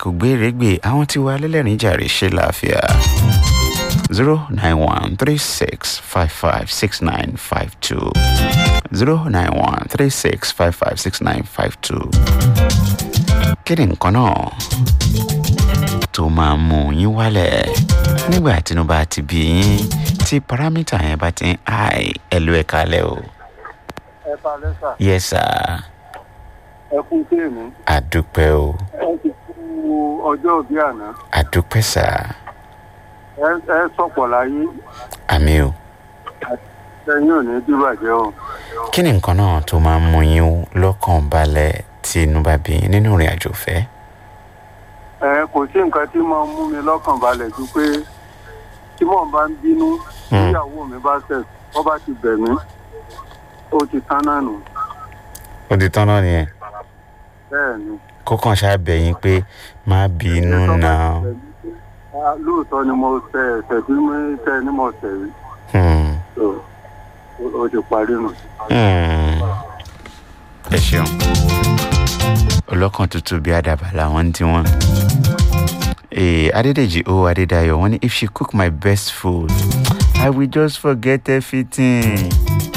kò gbérégbè àwọn tí wà lẹ́lẹ́rìn jàre ṣe láàfíà zero nine one three six five five six nine five two zero nine one three six five five six nine five two kí ni nǹkan náà tó máa mú yín wálẹ̀ nígbà tínú bá ti bí yín tí paramita yẹn bá ti ń háì ẹ̀lú ẹ̀ka lẹ́ o. ẹ palẹ sà yes sir ẹ kú téèmù àdúpẹ́ o ẹ ti kú ọjọ́ òbí àná àdúpẹ́ sà ẹ ẹ sọ̀pọ̀ láyé àmì o. ẹ̀yin ò ní dìbàjẹ́ o. kí ni nǹkan náà tó máa mú yín lọ́kàn balẹ̀ tí inú bá bí yín nínú ìrìn àjò fẹ́. ẹ kò sí nǹkan tí máa ń mú mi lọ́kàn balẹ̀ ju pé tí mò ń bá ń bínú Hmm. tíyàwó mi bá tẹ̀ wọ́n bá ti bẹ̀ mí ó ti tán náà nù ó di tán náà nìyẹn bẹ́ẹ̀ ni. kókàn ṣáà bẹ̀ yín pé má bínú Tó bá náà. ti bẹ̀ mí pé, "Ah, lóòótọ́ ni mo tẹ ẹ̀sẹ̀ tí mo tẹ ní mo tẹ̀ rí Hmm. So, ó- ó ti parí nù. Hmm. ẹ ṣeun ọlọ́kàn tútù bí àdàbà làwọn ń tiwọn. Ee, Adédèjì O Adédayọ̀ wọ́n ní if she cook my best food I will just forget everything.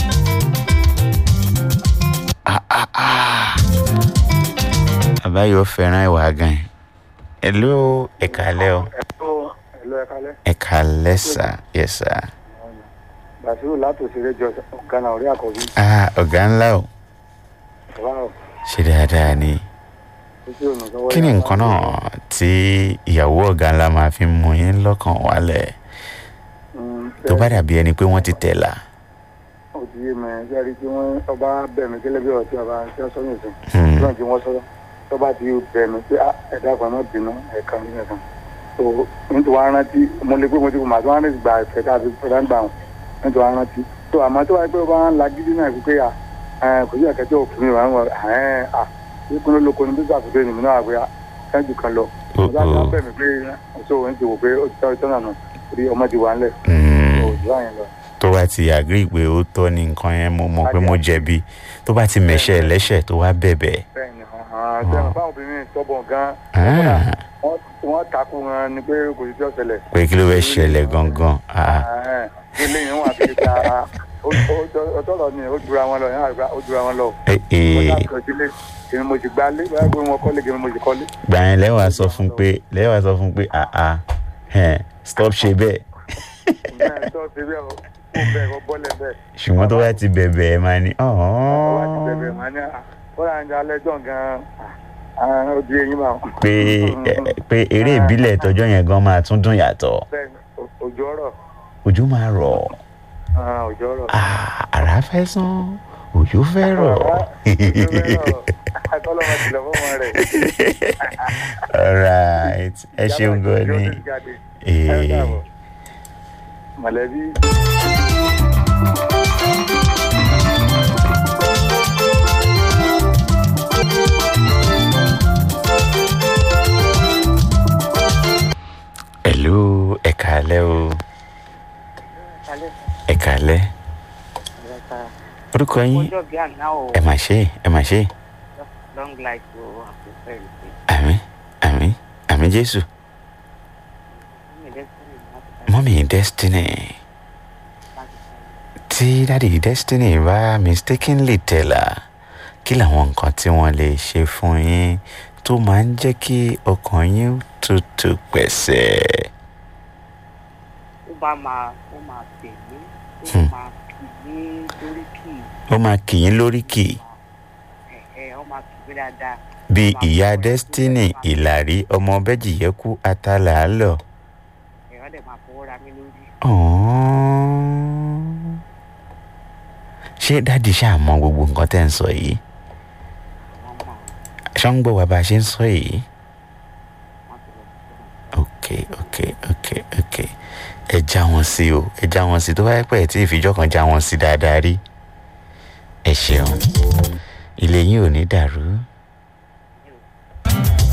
Ah, ah, ah. Àbáyọ̀ fẹ́ràn ìwà gan. Hello, ẹ̀kálẹ́ o. ẹ̀lọ́ ẹ kálẹ́ Ẹ̀kálẹ́ sà, yes sir. bàṣírù látòsílẹ̀ jọ gánà orí àkọ́bí Ah, ọ̀gá ńlá o. wow Ṣé dáadáa ni? títí ònà sọ́wọ́ kí ni nǹkan náà tí ìyàwó ọ̀gá ńlá máa fi mú yín lọ́kàn wálẹ̀ tó bá dàbí ẹni pé wọ́n ti tẹ̀lá. ó ti yé mi sẹ́rí tí wọ́n ọba bẹ̀ mí kílẹ̀ bí ọtí ọba tí wọ́n sọ ní ìsìn Hmm. tí wọ́n ti wọ́n sọ́dọ̀ tó bá ti bẹ̀ mí pé "Ah, ẹ̀dá kan náà bínú ẹ̀ka ní ẹ̀kan tó nítorí wọ́n rántí mo lè pé mo ti kò máa tó wọ́n rántí gba ẹ̀fẹ̀ tá a fi fẹ́ràn gbà wọn nítorí wọ́n rántí tó àmọ́ tó wáyé pé ọba ń la gidi náà fi pé à ẹ̀, kò sí ẹ̀kẹ́ tí òfin mi wà ń wọ ẹ̀ à ìkúnlẹ̀ lóko ní bísí àfikún ènìyàn náà pé kẹ́ńtù kan lọ Oh, ọba ti oh. wọ́n bẹ̀ mí pé ọ̀ṣọ́ òun ti wò pé ó ti tọ́ ìtọ́nà nù torí ọmọ ti wà ńlẹ̀ Hmm. òjò àyìn lọ. tó bá ti àgírí pé ó tọ́ ní nǹkan yẹn mo mọ̀ pé mo jẹ̀bi tó bá ti mẹ̀ṣẹ̀ lẹ́ṣẹ̀ tó wá bẹ̀bẹ̀. bẹ́ẹ̀ni sẹ́wọ̀n báwọn obìnrin sọ́bọ̀ gan Ah, wọ́n takú wọn ni pé kò sí tí ó ṣẹlẹ̀. pé kí ló fẹ́ ṣẹlẹ̀ gangan. Ah, ilé yìí wọn àti ìta ọtọ́lọ̀ ni ó jura wọn lọ yẹn àgbà ó jura wọn lọ. eh, eh, wọ́n kàn sílé èmi mo sì gbálé báyìí pé wọ́n kọ́lé èmi mo sì kọ́lé. gbà yẹn lẹ́wàá sọ fún pé lẹ́wàá sọ fún pé ah ah ẹ̀, stop ṣe bẹ́ẹ̀ bẹ́ẹ̀ tó ti bẹ́ẹ̀ o kó bẹ́ẹ̀ kó bọ́lẹ̀ bẹ́ẹ̀. ṣùgbọ́n tó bá ti bẹ̀bẹ̀ ẹ̀ máa ní wọ́n bá ti bẹ̀bẹ̀ máa ní kóra ń jẹ alẹ́ jọ̀ gan-an ó di eyín bá wọn. pé eh, pé eré ìbílẹ̀ tọjọ́ yẹn gan máa tún dùn yàtọ̀ bẹ́ẹ̀ni òjò ọ̀rọ̀ ojú máa rọ̀ òjò ọ̀rọ̀. Ah, àrá fẹ́ sán òjò fẹ́ rọ̀. akọ́lọ́mọ tilẹ̀ fún ọmọ rẹ̀. alright ẹ ṣeun gan ni Eh, mọ̀lẹ́bí. hello ẹ kàálẹ́ o ẹ kàálẹ́ orúkọ yín ọjọ́ bíi àná o ẹ mà ṣe ẹ mà ṣe long life o àpòfẹ́ ìpè àmì àmì àmì jésù mọ́mí destiny tí dáàdi destiny bá mistakenly tẹ̀lá kí làwọn nǹkan tí wọ́n lè ṣe fún yín tó máa ń jẹ́ kí ọkàn yín tutù pẹ̀sẹ̀. ó bá máa ó máa pè mí ó Hmm. máa kì mí lórí kì í ó máa kì yín lóríkì ẹ̀ẹ́ ó máa kì mí dáadáa bí ìyá destiny ìlàrí ọmọ bẹ́jìyẹ́kú atalàálọ̀. ẹ̀rọ dẹ̀ máa fọwọ́ ra mí lórí Ọ̀ọ́n. ṣé dáàdi ṣáà mọ gbogbo nǹkan tẹ́ ń sọ yìí wọ́n mọ̀ ṣọ́ ń gbọ́ wa bá a ṣe ń sọ yìí. wọ́n ti lọ sí ok ok ok ok ẹ já wọn sí o ẹ já wọn sí tó bá yẹ pé ẹ tí ìfijọ́ kan já wọn sí dáadáa rí ẹ ṣeun ilé yín ò ní dàrú